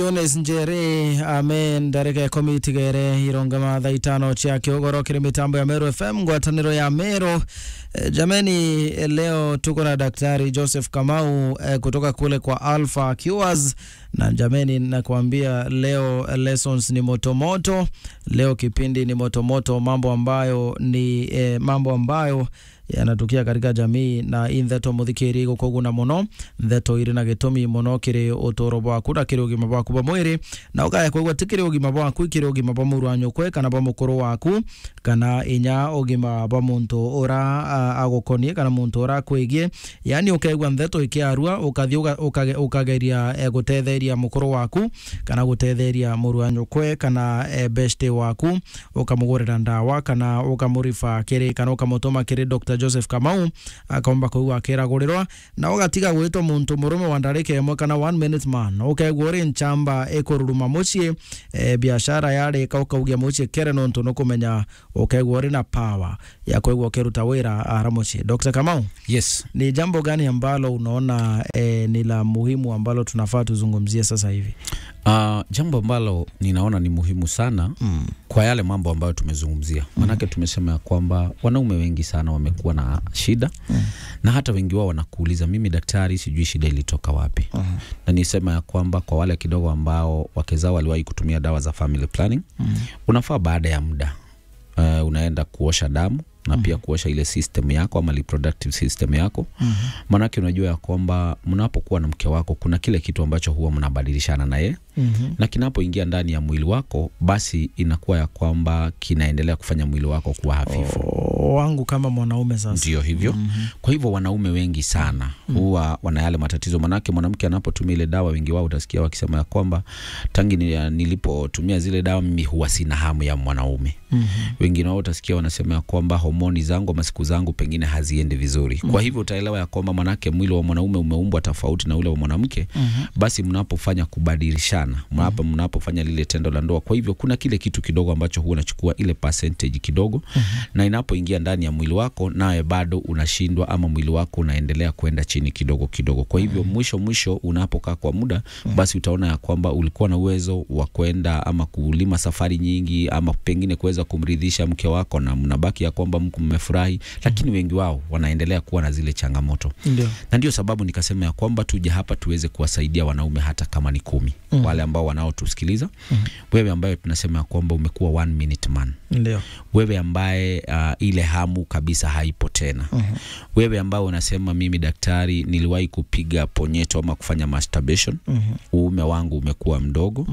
Jones Njeri amen ndareke komitigere irongama thaa itano cia kiogoro kiri mitambo ya Meru FM ngwataniro ya Meru. E, jameni e, leo tuko na Daktari Joseph Kamau e, kutoka kule kwa Alpha Cures na jameni, nakwambia leo lessons ni motomoto. Leo kipindi ni motomoto, mambo ambayo ni e, mambo ambayo yanatukia katika jamii na i ntheto muthikiri gukuguna muno ntheto iri na gitumi muno kiri uturo bwaku na kiri ugima bwaku bwa mwiri na ukaya kwigua ti kiri ugima bwaku kiri ugima bwa muru wa nyukwe kana bwa mukuru waku kana inya ugima bwa muntu ura agukonie kana muntu ura kwigie yani ukaigua ntheto ikiarua ukathie ukageria e, gutetheria mukuru waku kana gutetheria muru wa nyukwe kana e, beshte waku ukamugurira ndawa kana ukamurifa kiri kana ukamutuma kiri Dr. Joseph Kamau akomba kuigua akiragurirwa na ugatiga gwitwo muntu murume wa ndarika imwe kana one minute man ukaigua uri nchamba ikururuma mucii e, biashara yarika ukaugia mucii kere nontu nukumenya ukaigua uri na power ya kuigua ukiruta wira ara mucii Dr. Kamau Yes. ni jambo gani ambalo unaona e, ni la muhimu ambalo tunafaa tuzungumzie sasa hivi Uh, jambo ambalo ninaona ni muhimu sana mm. kwa yale mambo ambayo tumezungumzia, maanake tumesema ya kwamba wanaume wengi sana wamekuwa na shida Mm. na hata wengi wao wanakuuliza, mimi daktari, sijui shida ilitoka wapi. Uh-huh. Na nisema ya kwamba kwa wale kidogo ambao wake zao waliwahi kutumia dawa za family planning, Mm. unafaa baada ya muda uh, unaenda kuosha damu na pia kuosha ile system yako ama reproductive system yako Mhm. maanake unajua ya kwamba mnapokuwa na mke wako kuna kile kitu ambacho huwa mnabadilishana naye Mhm. na kinapoingia ndani ya mwili wako basi inakuwa ya kwamba kinaendelea kufanya mwili wako kuwa hafifu O, wangu kama mwanaume sasa ndio hivyo Mhm. kwa hivyo wanaume wengi sana huwa wana yale matatizo manake mwanamke anapotumia ile dawa wengi wao utasikia wakisema ya kwamba tangi ni- nilipotumia zile dawa mimi huwa sina hamu ya mwanaume Mhm. wengine wao utasikia wanasema ya kwamba homoni zangu ama siku zangu pengine haziendi vizuri kwa hivyo utaelewa ya kwamba manake mwili wa mwanaume umeumbwa tofauti na ule wa mwanamke Mhm. basi mnapofanya kubadilishana mnapo mnapofanya lile tendo la ndoa kwa hivyo kuna kile kitu kidogo ambacho huwa unachukua ile percentage kidogo na inapoingia ndani ya mwili wako nawe bado unashindwa ama mwili wako unaendelea kwenda chini kidogo kidogo kwa hivyo mwisho mwisho unapokaa kwa muda basi utaona ya kwamba ulikuwa na uwezo wa kwenda ama kulima safari nyingi ama pengine kuweza kumridhisha mke wako na mnabaki ya kwamba mko mmefurahi lakini wengi wao wanaendelea kuwa na zile changamoto ndio na ndio sababu nikasema ya kwamba tuje hapa tuweze kuwasaidia wanaume hata kama ni kumi Mhm. wale ambao wanaotusikiliza wewe ambaye tunasema ya kwamba umekuwa one minute man ndio wewe ambaye uh, ile hamu kabisa haipo tena Mhm. wewe ambao unasema mimi daktari niliwahi kupiga ponyeto ama kufanya masturbation Mhm. uume wangu umekuwa mdogo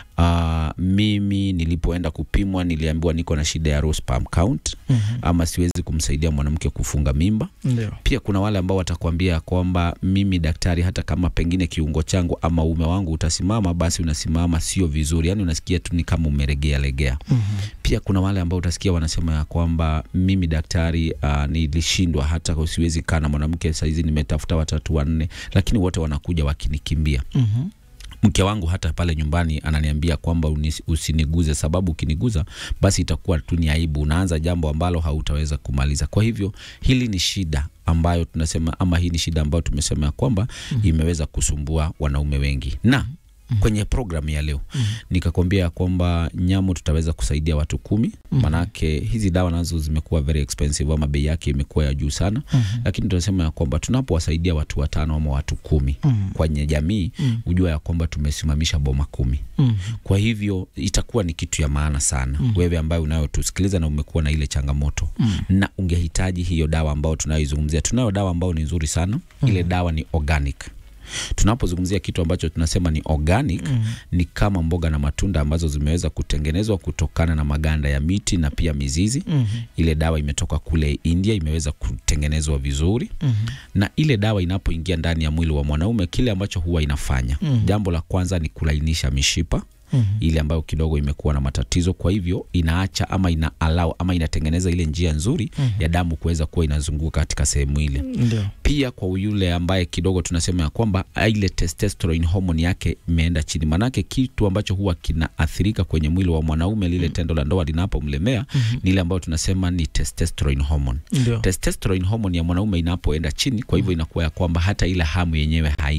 uh, mimi nilipoenda kupimwa niliambiwa niko na shida ya low sperm count Mhm. ama siwezi kumsaidia mwanamke kufunga mimba ndio pia kuna wale ambao watakwambia kwamba mimi daktari, hata kama pengine kiungo changu ama uume wangu utasimama, basi unasimama sio vizuri, yani unasikia tu ni kama umeregea legea. Mhm. Pia kuna wale ambao utasikia wanasema ya kwamba mimi daktari, uh, nilishindwa hata usiwezi kaa na mwanamke, saizi nimetafuta watatu wanne, lakini wote wanakuja wakinikimbia Mhm. mke wangu hata pale nyumbani ananiambia kwamba unis- usiniguze, sababu ukiniguza basi itakuwa tu ni aibu, unaanza jambo ambalo hautaweza kumaliza. Kwa hivyo hili ni shida ambayo tunasema ama hii ni shida ambayo tumesema ya kwamba imeweza kusumbua wanaume wengi na kwenye programu ya leo nikakwambia ya kwamba nyamo tutaweza kusaidia watu kumi manake hizi dawa nazo zimekuwa very expensive ama bei yake imekuwa ya juu sana lakini tunasema ya kwamba tunapowasaidia watu watano ama watu kumi kwenye jamii hujua ya kwamba tumesimamisha boma kumi Mhm. kwa hivyo itakuwa ni kitu ya maana sana wewe ambaye unayotusikiliza na umekuwa na ile changamoto na ungehitaji hiyo dawa ambayo tunayoizungumzia tunayo dawa ambayo ni nzuri sana ile dawa ni organic tunapozungumzia kitu ambacho tunasema ni organic ni kama mboga na matunda ambazo zimeweza kutengenezwa kutokana na maganda ya miti na pia mizizi Mhm. ile dawa imetoka kule India, imeweza kutengenezwa vizuri Mhm. na ile dawa inapoingia ndani ya mwili wa mwanaume, kile ambacho huwa inafanya Mhm. jambo la kwanza ni kulainisha mishipa Mhm. ile ambayo kidogo imekuwa na matatizo. Kwa hivyo inaacha ama ina allow ama inatengeneza ile njia nzuri ya damu kuweza kuwa inazunguka katika sehemu ile. ndio Pia kwa yule ambaye kidogo tunasema ya kwamba ile testosterone hormone yake imeenda chini, manake kitu ambacho huwa kinaathirika kwenye mwili wa mwanaume lile tendo la ndoa linapomlemea ni ile ambayo tunasema ni testosterone hormone. ndio Testosterone hormone ya mwanaume inapoenda chini, kwa hivyo inakuwa ya kwamba hata ile hamu yenyewe haiko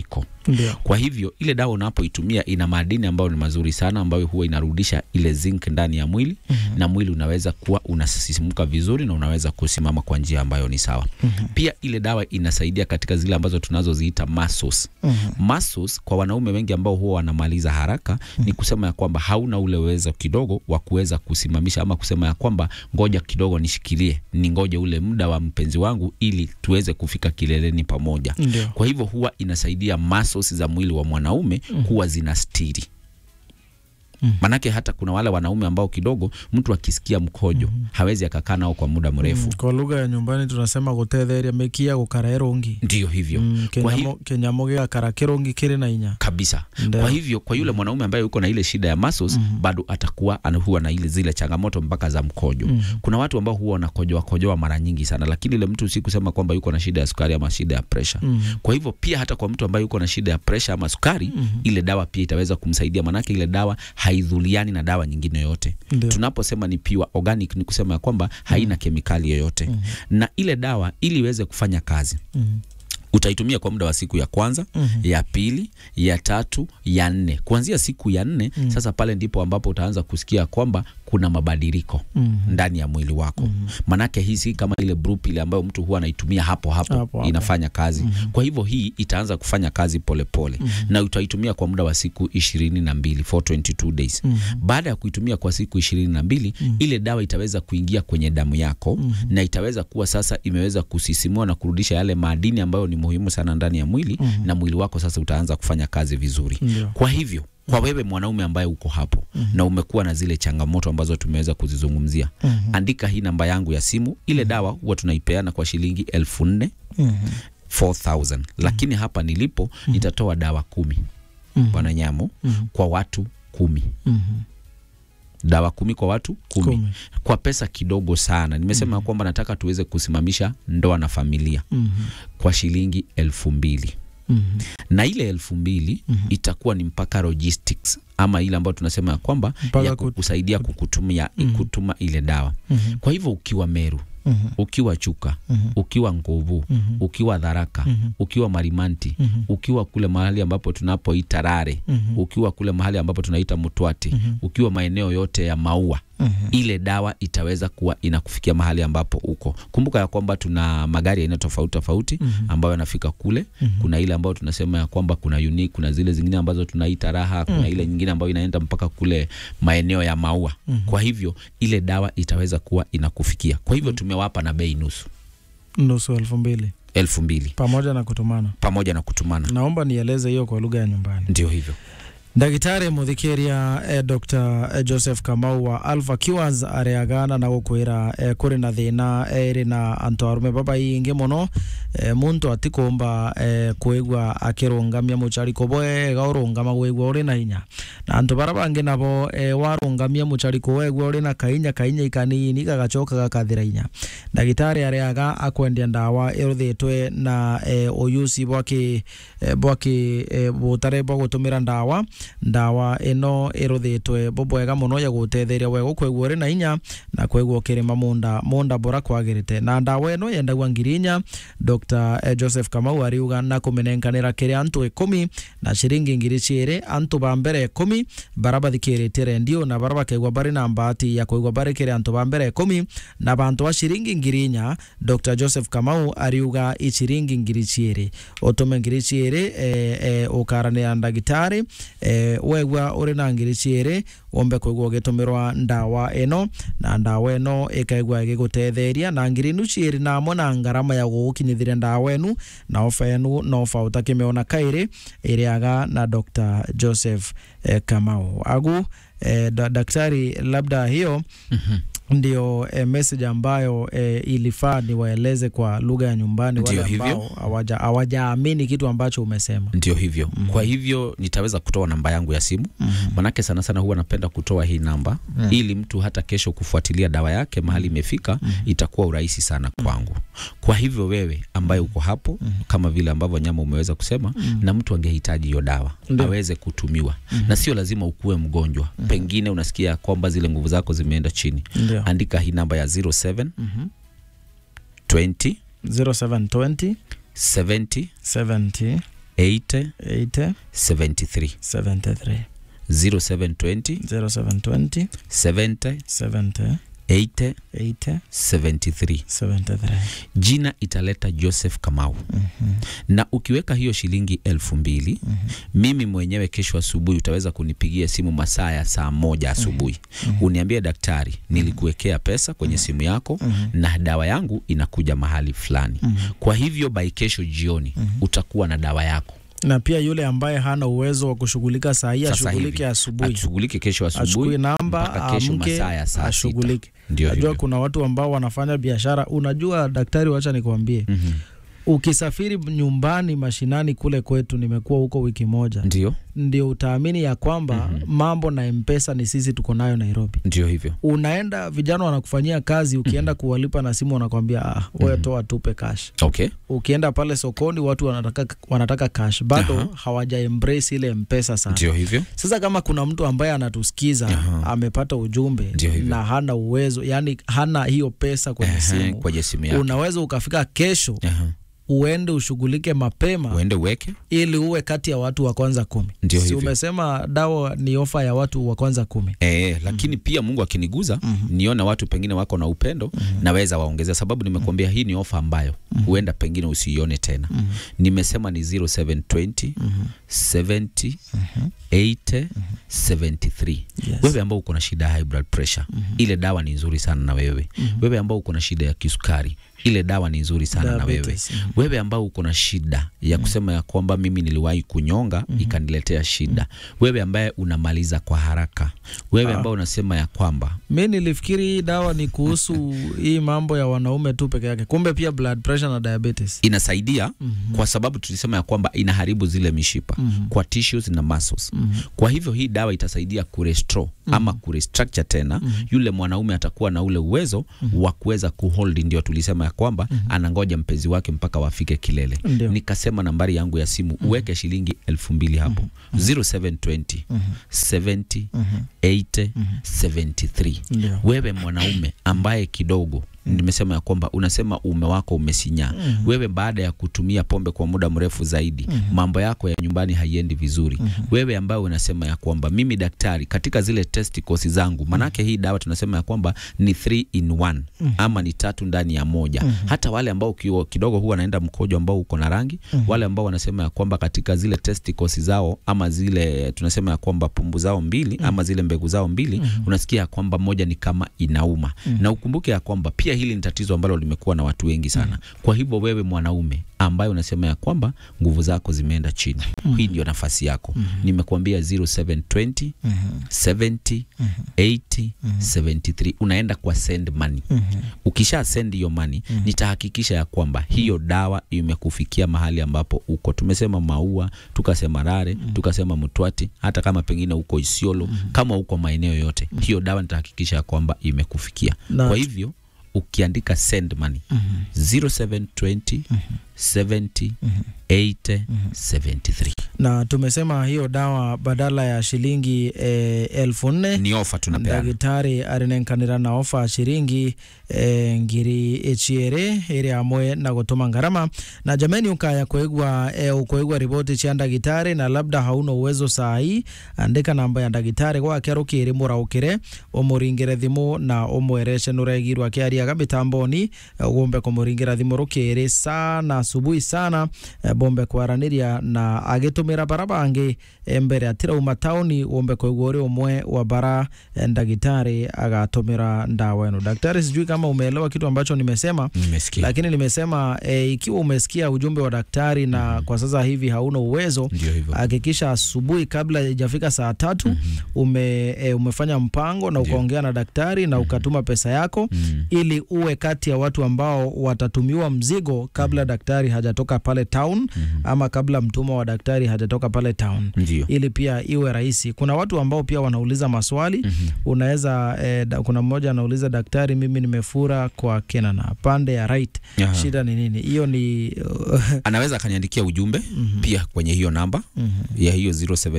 Ndio. Kwa hivyo ile dawa unapoitumia ina madini ambayo ni mazuri sana, ambayo huwa inarudisha ile zinc ndani ya mwili Mhm. na mwili unaweza kuwa unasisimuka vizuri na unaweza kusimama kwa njia ambayo ni sawa. Mhm. Pia ile dawa inasaidia katika zile ambazo tunazoziita muscles. Mhm. Muscles kwa wanaume wengi ambao huwa wanamaliza haraka ni kusema ya kwamba hauna ule uwezo kidogo wa kuweza kusimamisha ama kusema ya kwamba ngoja kidogo nishikilie, ni ngoje ule muda wa mpenzi wangu ili tuweze kufika kileleni pamoja. Ndio. Kwa hivyo huwa inasaidia muscles za mwili wa mwanaume kuwa zinastiri. Mhm. Manake hata kuna wale wanaume ambao kidogo mtu akisikia mkojo hawezi akakaa nao kwa muda mrefu. Mm, Kwa lugha ya nyumbani tunasema gutetheria mikia gukara irungi Ndiyo hivyo Mm, Kwa kinyamo- kinyamo gigakara kirungi kiri na inya kabisa. Ndio. Kwa hivyo kwa yule mwanaume ambaye yuko na ile shida ya muscles bado atakuwa anahuwa na ile zile changamoto mpaka za mkojo. Mhm. Kuna watu ambao huwa wanakojoa kojoa mara nyingi sana, lakini ile mtu si kusema kwamba yuko na shida ya sukari ama shida ya pressure. Mhm. Kwa hivyo pia hata kwa mtu ambaye yuko na shida ya pressure ama sukari, ile dawa pia itaweza kumsaidia, manake ile dawa haidhuliani na dawa nyingine yoyote. Ndio. Tunaposema ni pure organic ni kusema ya kwamba haina kemikali yoyote, na ile dawa ili iweze kufanya kazi Mhm. utaitumia kwa muda wa siku ya kwanza Mhm. ya pili ya tatu ya nne kuanzia siku ya nne sasa pale ndipo ambapo utaanza kusikia kwamba kuna mabadiliko Mhm. ndani ya mwili wako manake hii si kama ile brup ile ambayo mtu huwa anaitumia hapo hapo, Hapo hapo. inafanya kazi kwa hivyo hii itaanza kufanya kazi polepole pole. na utaitumia kwa muda wa siku ishirini na mbili for 22 days baada ya kuitumia kwa siku ishirini na mbili ile dawa itaweza kuingia kwenye damu yako na itaweza kuwa sasa imeweza kusisimua na kurudisha yale madini ambayo ni muhimu sana ndani ya mwili na mwili wako sasa utaanza kufanya kazi vizuri Ndio. kwa hivyo kwa wewe mwanaume ambaye uko hapo na umekuwa na zile changamoto ambazo tumeweza kuzizungumzia Mhm. andika hii namba yangu ya simu ile dawa huwa tunaipeana kwa shilingi elfu nne Mhm. 4000 lakini hapa nilipo nitatoa dawa kumi Mhm. bwana nyamo Mhm. kwa watu kumi Mhm. dawa kumi kwa watu kumi, Kumi. kwa pesa kidogo sana nimesema kwamba nataka tuweze kusimamisha ndoa na familia Mhm. kwa shilingi elfu mbili Mhm. na ile elfu mbili itakuwa ni mpaka logistics ama ile ambayo tunasema ya kwamba Mpaka ya kut- kukusaidia kukutumia kutuma ile dawa Mhm. kwa hivyo ukiwa Meru Mhm. ukiwa Chuka Mhm. ukiwa Nguvu Mhm. ukiwa Dharaka Mhm. ukiwa Marimanti Mhm. ukiwa kule mahali ambapo tunapoita Rare Mhm. ukiwa kule mahali ambapo tunaita Mutwati Mhm. ukiwa maeneo yote ya Maua Mhm. ile dawa itaweza kuwa inakufikia mahali ambapo uko. Kumbuka ya kwamba tuna magari aina tofauti tofauti Mhm. ambayo yanafika kule. Mhm. Kuna ile ambayo tunasema ya kwamba kuna unique, kuna zile zingine ambazo tunaita raha, kuna ile nyingine ambayo inaenda mpaka kule maeneo ya Maua. Kwa hivyo ile dawa itaweza kuwa inakufikia. Kwa hivyo tumewapa na bei nusu nusu elfu mbili elfu mbili pamoja na kutumana. pamoja na kutumana. Naomba nieleze hiyo kwa lugha ya nyumbani. Ndio hivyo. ndagitari muthikiria eh, dr eh, joseph kamau wa alpha cures areagana na gukwira eh, kuri na thina iri na antu arume babaingi muno eh, muntu atikumba eh, kwigua akirungamia mucariko bwega urungama gwigua uri na hinya na antu bara bangi nabo eh, warungamia mucariko wegua uri na kainya kainya ikanini gagacoka gakathira inya ndagitari areaga akwendia ndawa iruthitwe na eh, uyuci bwaki eh, bwaki eh, butare bwa gutumira ndawa ndawa ino iruthitwe bubwega muno ya gutetheria wega kwegua uri na inya na kwegua ukirima munda munda bora kwagirite na ndawa ino yendagua ngiri inya dr eh, joseph kamau ariuga na kumenenkanira kiri antu ikumi na ciringi ngiri ciiri antu ba mbere ikumi bara bathikiritie rendio na bara bakegua bari na mbati ya kwigua bari kiri antu ba mbere ikumi na bantu ba ciringi ngiri inya dr joseph kamau ariuga ichiringi ngiri ciiri utume ngiri ciiri eh, eh, ukaranira ndagitari eh, wegua uri na ngiri ciiri wombe kwigua ugitumirwa ndawa ino na ndawa ino ikaigua igigutetheria na ngiri inu ciiri namo na ngarama ya gugukinyithia ndawa inu na ofa enu na ofa utakimiona kairi iriaga na dr joseph eh, kamau agu eh, da, daktari labda hiyo ndio eh, message ambayo eh, ilifaa niwaeleze kwa lugha ya nyumbani wale Ndio hivyo. ambao hawaja- hawajaamini kitu ambacho umesema. Ndio hivyo. Kwa hivyo nitaweza kutoa namba yangu ya simu manake sana sana huwa napenda kutoa hii namba ili mtu hata kesho kufuatilia dawa yake mahali imefika itakuwa urahisi sana kwangu. Kwa hivyo wewe ambaye uko hapo kama vile ambavyo nyama umeweza kusema na mtu angehitaji hiyo dawa Ndio. aweze kutumiwa na sio lazima ukuwe mgonjwa, pengine unasikia kwamba zile nguvu zako zimeenda chini, Ndio. andika hii namba ya 07 20 0720 70 70 80 80 73 73 0720 0720 70 70 80 80 73 73 jina italeta Joseph Kamau Mhm. na ukiweka hiyo shilingi elfu mbili mimi mwenyewe kesho asubuhi utaweza kunipigia simu masaa ya saa moja asubuhi uniambie daktari nilikuwekea pesa kwenye simu yako na dawa yangu inakuja mahali fulani kwa hivyo by kesho jioni utakuwa na dawa yako na pia yule ambaye hana uwezo wa kushughulika saa hii Sasa ashughulike hivi. asubuhi ashughulike kesho achukue asubuhi namba mpaka kesho amke masaa ya saa sita. ashughulike ndio najua hivyo kuna watu ambao wanafanya biashara unajua daktari wacha nikwambie Mhm. ukisafiri nyumbani mashinani kule kwetu nimekuwa huko wiki moja ndio ndio utaamini ya kwamba mambo na mpesa ni sisi tuko nayo nairobi ndio hivyo unaenda vijana wanakufanyia kazi ukienda kuwalipa na simu wanakwambia ah, wewe toa tupe cash okay ukienda pale sokoni watu wanataka, wanataka cash bado Aha. hawaja embrace ile mpesa sana ndio hivyo sasa kama kuna mtu ambaye anatusikiza Aha. amepata ujumbe Ndio hivyo. na hana uwezo yani hana hiyo pesa kwenye Ehe, simu kwenye simu yako unaweza ukafika kesho Aha. uende ushughulike mapema uende uweke ili uwe kati ya watu wa kwanza kumi Ndio si hivyo. umesema dawa ni ofa ya watu wa kwanza kumi E, lakini pia Mungu akiniguza nione watu pengine wako na upendo naweza waongezea, sababu nimekuambia hii ni ofa ambayo huenda pengine usiione tena. Nimesema ni 0720 70 80 73. Yes. Wewe ambao uko na shida ya high blood pressure, ile dawa ni nzuri sana na wewe. Wewe ambao uko na shida ya kisukari, ile dawa ni nzuri sana na wewe. Diabetes, mhm. Wewe ambao uko na shida ya kusema ya kwamba mimi niliwahi kunyonga ikaniletea shida. Wewe ambaye unamaliza kwa haraka. Wewe ambao unasema ya kwamba mi nilifikiri hii dawa ni kuhusu hii mambo ya wanaume tu peke yake kumbe pia blood pressure na diabetes inasaidia kwa sababu tulisema ya kwamba inaharibu zile mishipa kwa tissues na muscles. Kwa hivyo hii dawa itasaidia kurestore ama kurestructure tena yule mwanaume atakuwa na ule uwezo wa kuweza kuhold, ndio tulisema ya kwamba anangoja mpenzi wake mpaka wafike kilele. Ndio. Nikasema nambari yangu ya simu uweke shilingi elfu mbili hapo 0720 70 80 73 Ndio. wewe mwanaume ambaye kidogo nimesema ya kwamba unasema uume wako umesinyaa wewe baada ya kutumia pombe kwa muda mrefu zaidi mambo yako ya nyumbani haiendi vizuri wewe ambaye unasema ya kwamba mimi daktari katika zile testicles zangu manake hii dawa tunasema ya kwamba ni 3 in 1 ama ni tatu ndani ya moja hata wale ambao kiwa- kidogo huwa wanaenda mkojo ambao uko na rangi wale ambao wanasema ya kwamba katika zile testicles zao ama zile tunasema ya kwamba pumbu zao mbili ama zile mbegu zao mbili unasikia ya kwamba moja ni kama inauma na ukumbuke ya kwamba pia hili ni tatizo ambalo limekuwa na watu wengi sana kwa hivyo wewe mwanaume ambaye unasema ya kwamba nguvu zako zimeenda chini hii ndio nafasi yako nimekuambia 0720 70 80 73 unaenda kwa send money ukisha send hiyo money nitahakikisha ya kwamba hiyo dawa imekufikia mahali ambapo uko tumesema maua tukasema rare tukasema mtwati hata kama pengine uko isiolo kama uko maeneo yote hiyo dawa nitahakikisha ya kwamba imekufikia Na- kwa hivyo ukiandika send money 0720 70 80 73 na tumesema hiyo dawa badala ya shilingi eh, elfu nne ni ofa tunapeana ndagitari arinenkanira na ofa shiringi eh, ngiri echiere iri hamwe na gutuma ngarama na jameni ukaya kuigwa eh, ukuigwa riboti cia ndagitari na labda hauna uwezo saa hii andika namba ya ndagitari gwake rukiri muraukire umuringire thimu na umwereshe nuregirwo akiariaga mitamboni eh, ugombe kumuringira thimu rukiri sana asubuhi sana eh, bombe kwaraniria na agitumira bara bangi eh, mbere atirauma tauni wombe kuigwa uri umwe wa bara eh, ndagitari agatumira ndawa ino daktari sijui kama umeelewa kitu ambacho nimesema nimesikia lakini nimesema e, ikiwa umesikia ujumbe wa daktari na kwa sasa hivi hauna uwezo ndio hivyo hakikisha asubuhi kabla ijafika saa tatu ume, e, umefanya mpango na Ndio. ukaongea na daktari na ukatuma pesa yako Mm. ili uwe kati ya watu ambao watatumiwa mzigo kabla daktari hajatoka pale town ama kabla mtumwa wa daktari hajatoka pale town ndio ili pia iwe rahisi. Kuna watu ambao pia wanauliza maswali Mhm. unaweza eh, da, kuna mmoja anauliza daktari, mimi nimefura kwa Kenana pande ya right, Aha. shida ni nini? Hiyo ni anaweza akaniandikia ujumbe pia kwenye hiyo namba ya hiyo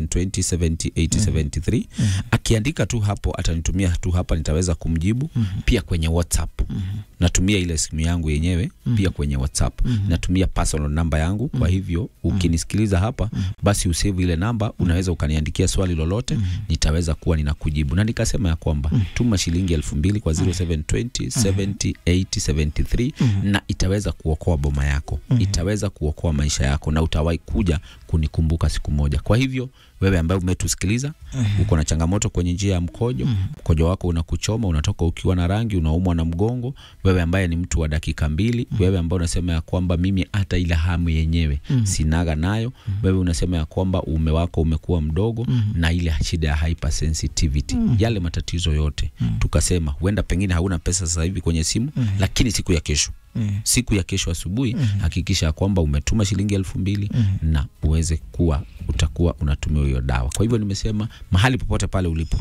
0720708073 akiandika tu hapo atanitumia tu hapa nitaweza kumjibu pia kwenye whatsapp natumia ile simu yangu yenyewe pia kwenye whatsapp natumia natumia personal namba yangu kwa hivyo ukinisikiliza hapa basi usave ile namba unaweza ukaniandikia swali lolote nitaweza kuwa ninakujibu na nikasema ya kwamba tuma shilingi elfu mbili kwa 0720 70 80 73 na itaweza kuokoa boma yako itaweza kuokoa maisha yako na utawahi kuja kunikumbuka siku moja kwa hivyo wewe ambaye umetusikiliza uko na changamoto kwenye njia ya mkojo mkojo wako unakuchoma unatoka ukiwa na rangi unaumwa na mgongo wewe ambaye ni mtu wa dakika mbili wewe ambaye unasema ya kwamba mimi hata ile hamu yenyewe sinaga nayo wewe unasema ya kwamba uume wako umekuwa mdogo na ile shida ya hypersensitivity yale matatizo yote tukasema huenda pengine hauna pesa sasa hivi kwenye simu lakini siku ya kesho siku ya kesho asubuhi hakikisha ya kwamba umetuma shilingi elfu mbili na uweze kuwa utakuwa unatumia hiyo dawa kwa hivyo nimesema mahali popote pale ulipo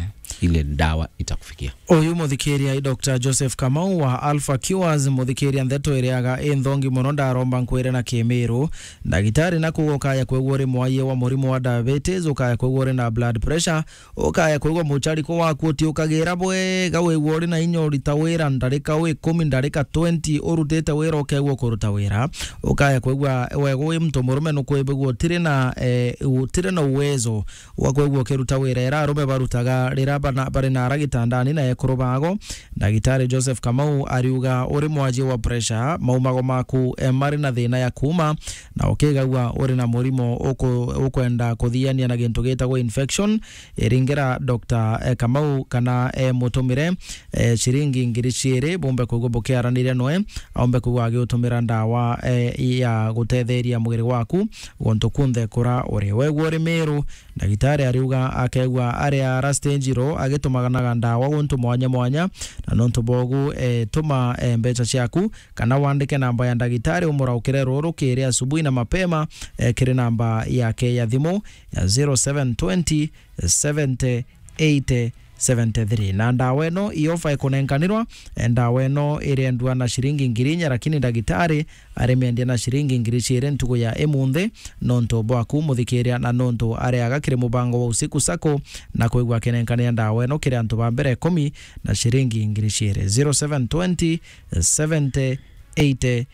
ile dawa itakufikia uyu muthikiria i dr joseph kamau wa alpha cures muthikiria ntheto iriaga i nthongi muno ndaromba nkwire na kimiru ndagitari nakuga ukaya kwigua uri mwaie wa murimu wa diabetes ukaya kwigua uri na blood pressure ukaya kwigua muchariko waku utiukagira bwega wigua uri na inya urita wira ndarika wi kumi ndarika 20 urutite wira ukegua kuruta wira ukaya kwigua wega wi mtu murume nukwibigua utiri na eh, utiri na uwezo wa kwigua ukiruta wira era arume barutaga rira bana- bari nara gitandani na ekuru bago ndagitari joseph kamau ariuga uri mwanji wa pressure maumago maku eh, mari na thina ya kuma na ukigagua uri na murimo uku- ukwenda kuthiania na gintu gitagwo infection iringira dr eh, kamau kana eh, mutumire eh, ciringi ngiri ciiri bumbe kuigua bukiaranire noe aumbe kuigua agiutumira ndawa eh, ya gutetheria mwiri waku gontu kunthe kura uri wegua uri miru ndagitari ariuga akegua aria arastinjiro agitumaganaga ndawa guntu mwanya mwanya na nontu bogu e, tuma e, mbeca ciaku kana wandike namba ya ndagitari umuraukire ruru kiri asubuhi na mapema e, kiri namba yake ya thimu ya 0720 70 80 73 na ndawa ino iofa ikunenkanirwa e, ndawa ino iriendua na shiringi ngiri inya lakini ndagitari arimiendia na shiringi ngiri ciiri ntugu ya imunthi nontu bwaku muthikiria na nontu areaga kiri mubango wa usiku sako na kuigua akinenkania ndawa ino kiri antu ba mbere ikumi na shiringi ngiri ciiri 0720 70 80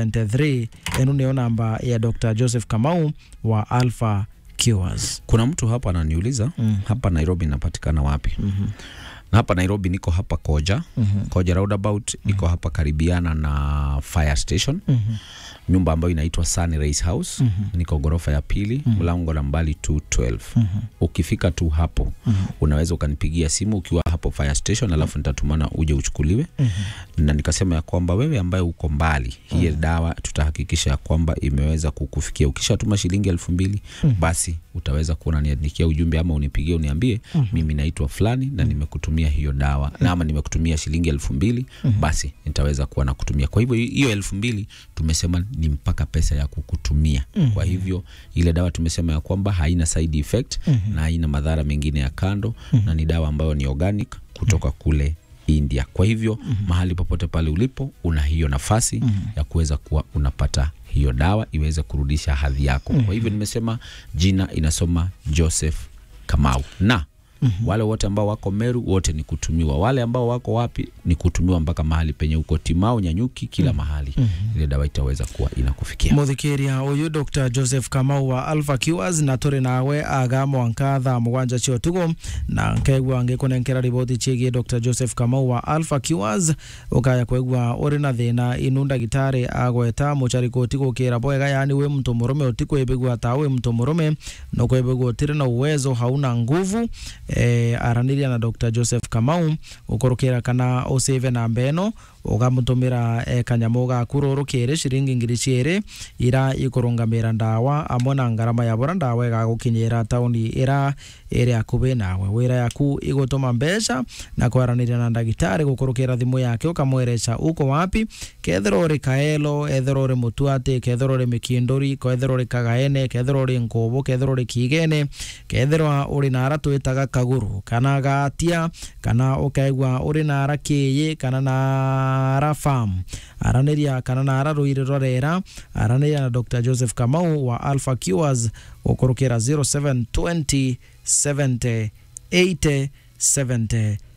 73 ino niyo namba ya dr joseph kamau wa alpha cures kuna mtu hapa ananiuliza Mm. hapa nairobi inapatikana wapi Mhm. na hapa nairobi niko hapa koja Mhm. koja roundabout iko hapa karibiana na fire station Mhm. nyumba ambayo inaitwa Sunrise House niko ghorofa ya pili mlango nambali 212 ukifika tu hapo unaweza ukanipigia simu ukiwa hapo fire station alafu nitatumana uje uchukuliwe na nikasema ya kwamba wewe ambaye uko mbali hii dawa tutahakikisha ya kwamba imeweza kukufikia ukishatuma shilingi elfu mbili basi utaweza kuona niandikia ujumbe ama unipigie uniambie mimi naitwa fulani na nimekutumia hiyo dawa na ama nimekutumia shilingi elfu mbili basi nitaweza kuwa na kutumia kwa hivyo hiyo elfu mbili tumesema ni mpaka pesa ya kukutumia kwa hivyo ile dawa tumesema ya kwamba haina side effect na haina madhara mengine ya kando na ni dawa ambayo ni organic kutoka kule India. Kwa hivyo mahali popote pale ulipo una hiyo nafasi ya kuweza kuwa unapata hiyo dawa iweze kurudisha hadhi yako. Kwa hivyo nimesema jina inasoma Joseph Kamau na wale wote ambao wako Meru wote ni kutumiwa, wale ambao wako wapi ni kutumiwa mpaka mahali penye uko Timau, Nyanyuki, kila mahali ile dawa itaweza kuwa inakufikia. muthikiria uyu dr joseph kamau wa alpha cures na turi nawe aga mwanka thaa mugwanja cia utugo na nkaigua ngikunenkera riboti ciigie dr joseph kamau wa alpha cures ukaya kwigua uri na thina inu ndagitari agweta mucariko utigukira bwega yani wi mtu murume utikwibigua ta wi mtu murume no kwibigua utiri na uwezo hauna nguvu eh, araniria na dr joseph kamau ukurukira kana usave namba eno ugamutumira eh, kanyamu gaku ruru kiri ciringi ngiri ciiri ira ikurungamira ndawa amwe na ngarama ya bura ndawa igagukinyira tauni ira iri akubi nawe wira yaku igutuma mbeca na kwaraniria na ndagitari gukurukira thimu yake ukamwereca uko wapi kethira uri kaelo ethira uri mutuati kethira uri mikinduri kethira uri kagaene kethira uri nkubu kethira uri kigene kethira uri nara twitaga kaguru kana gatia kana ukaigua uri nara kiyi kana nara farm araniria kana nara ruiri rorera araniria na dr joseph kamau wa alpha cures gukurukira 0720 70 80 73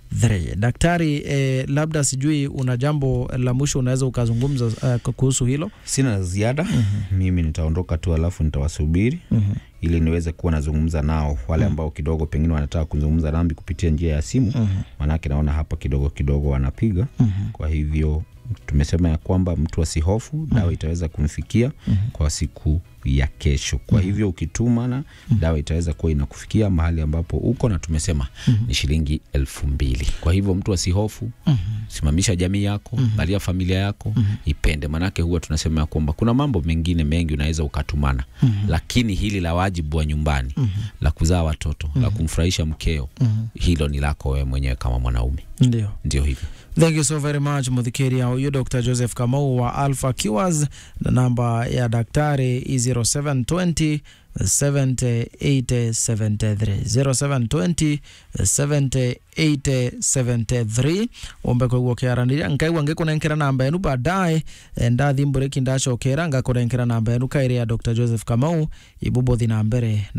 3 daktari eh, labda sijui una jambo la mwisho unaweza ukazungumza uh, kuhusu hilo Sina la ziada mimi nitaondoka tu, alafu nitawasubiri Mhm. ili niweze kuwa nazungumza nao wale ambao kidogo pengine wanataka kuzungumza nami kupitia njia ya simu, manake naona hapa kidogo kidogo wanapiga. Kwa hivyo tumesema ya kwamba mtu asihofu, dawa itaweza kumfikia kwa siku ya kesho. Kwa hivyo ukitumana, dawa itaweza kuwa inakufikia mahali ambapo uko, na tumesema ni shilingi elfu mbili. Kwa hivyo mtu asihofu, simamisha jamii yako, angalia familia yako, ipende. Manake huwa tunasema ya kwamba kuna mambo mengine mengi unaweza ukatumana, lakini hili la wajibu wa nyumbani, la kuzaa watoto, la kumfurahisha mkeo, hilo ni lako wewe mwenyewe kama mwanaume. ndio Ndio hivyo. thank you so very much muthikiri huyu dr joseph kamau wa alpha cures na namba ya daktari i 0720 708073 0720 708073 ombe koguo kiaraniria nkaigua ngikunenkera namba yenu baadaye eh, ndathi mbureki ndacokera ngakunenkera namba yenu kairi ya dr joseph kamau ibubothi na mbere na